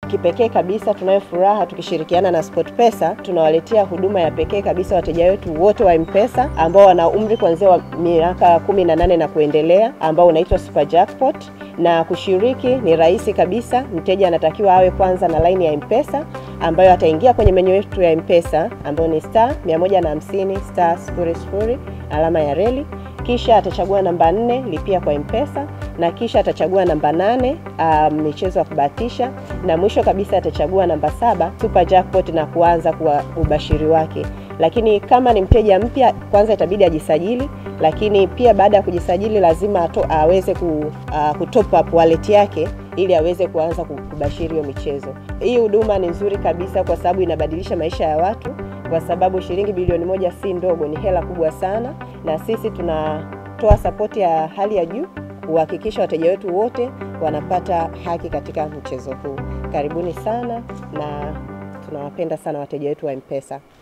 Kipekee kabisa tunayo furaha tukishirikiana na SportPesa tunawaletea huduma ya pekee kabisa wateja wetu wote wa M-Pesa ambao wana umri kuanzia wa miaka 18 na kuendelea ambao unaitwa Super Jackpot na kushiriki ni rahisi kabisa. Mteja anatakiwa awe kwanza na laini ya M-Pesa ambayo ataingia kwenye menyu yetu ya M-Pesa ambayo ni star 150 star 00 alama ya reli, kisha atachagua namba 4 lipia kwa M-Pesa na kisha atachagua namba nane um, michezo ya kubahatisha na mwisho kabisa atachagua namba saba Super Jackpot na kuanza kwa ubashiri wake. Lakini kama ni mteja mpya, kwanza itabidi ajisajili, lakini pia baada ya kujisajili lazima ato, aweze ku, uh, kutop up wallet yake ili aweze kuanza kubashiri hiyo michezo. Hii huduma ni nzuri kabisa kwa sababu inabadilisha maisha ya watu, kwa sababu shilingi bilioni moja si ndogo, ni hela kubwa sana, na sisi tunatoa sapoti ya hali ya juu kuhakikisha wateja wetu wote wanapata haki katika mchezo huu. Karibuni sana na tunawapenda sana wateja wetu wa M-Pesa.